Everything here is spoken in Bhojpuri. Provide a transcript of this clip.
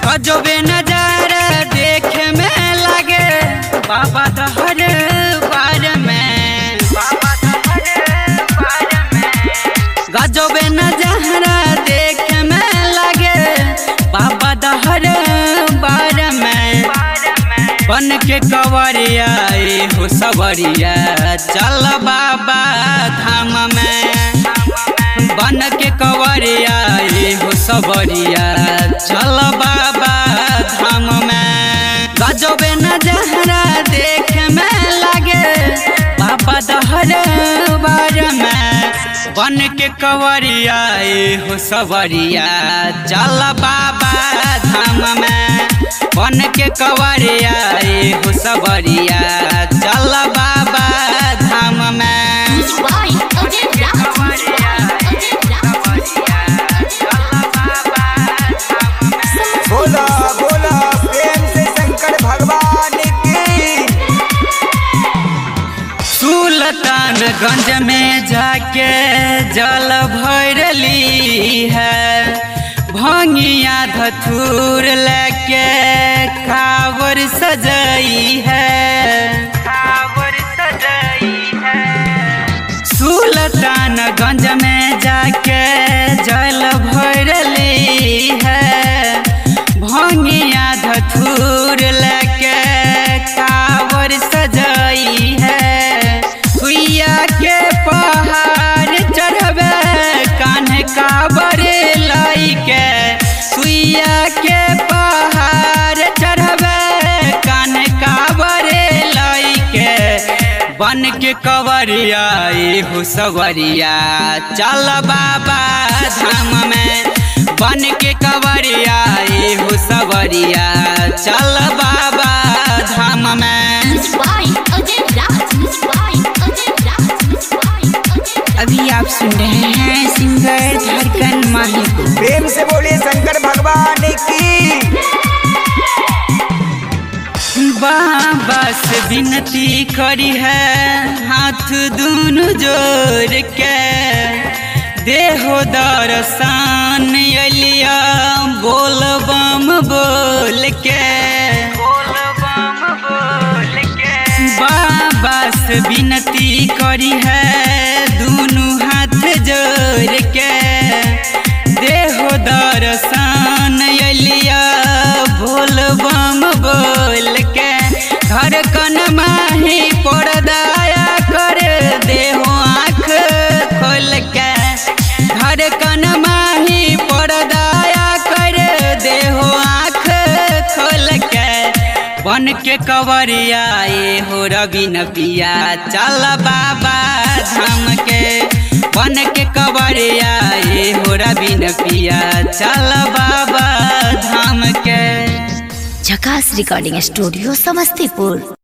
गजबे नजारा देखे में लगे बाबा दहर बार में बाबा दहर बार में गजबे नजारा देखे में लगे बाबा दहर बार में बन के कवरिया ए हो सवरिया चल बाबा धाम में बन के कवरिया ए हो सबरिया चल बाबा धाम में गजबे नजहरा देख में लगे बाबा दहर बार में बन के कवरिया ए हो सबरिया चल बाबा धाम में बन के कवरिया ए हो सबरिया चल बाबा धाम में Why? Again, Raj. बोला बोला प्रेम से शंकर भगवान की सुल्तानगंज में जाके जल भरली है भंगिया धथुर लेके कावर सजई है कावर सजई है सुल्तानगंज में जाके जल भरली है भंगिया धथुर लेके कावर सजई है सुइया के पहाड़ चढ़बे कान्हे कावर लाई के सुइया के पहाड़ चढ़बे कान्हे कावर लाई के बन के कवरिया ए हो सवरिया चल बाबा धाम में बन के कवरिया ए हो सवरिया चल बाबा धाम में Why? Again, Raj. Why? Again, Raj. Why? Again, अभी आप सुन रहे हैं सिंगर धड़कन माही को प्रेम से बोले शंकर भगवान की बाबा से विनती करी है हाथ दोनों जोड़ के देहो दर्शन अलिया बोल बम बोल के बाबा से विनती करी है दोनों हाथ जोड़ के देहो दर्शन अलिया बोल बम बोल के घर कन माही पड़दाया कर देहो आँख खोल के घर कन माही पड़दाया कर देहो आँख खोल के बन के कवरिया ए हो रवि पिया चल बाबा धाम के बन के कवरिया ए हो रवि पिया चल बाबा धाम के झकास रिकॉर्डिंग स्टूडियो समस्तीपुर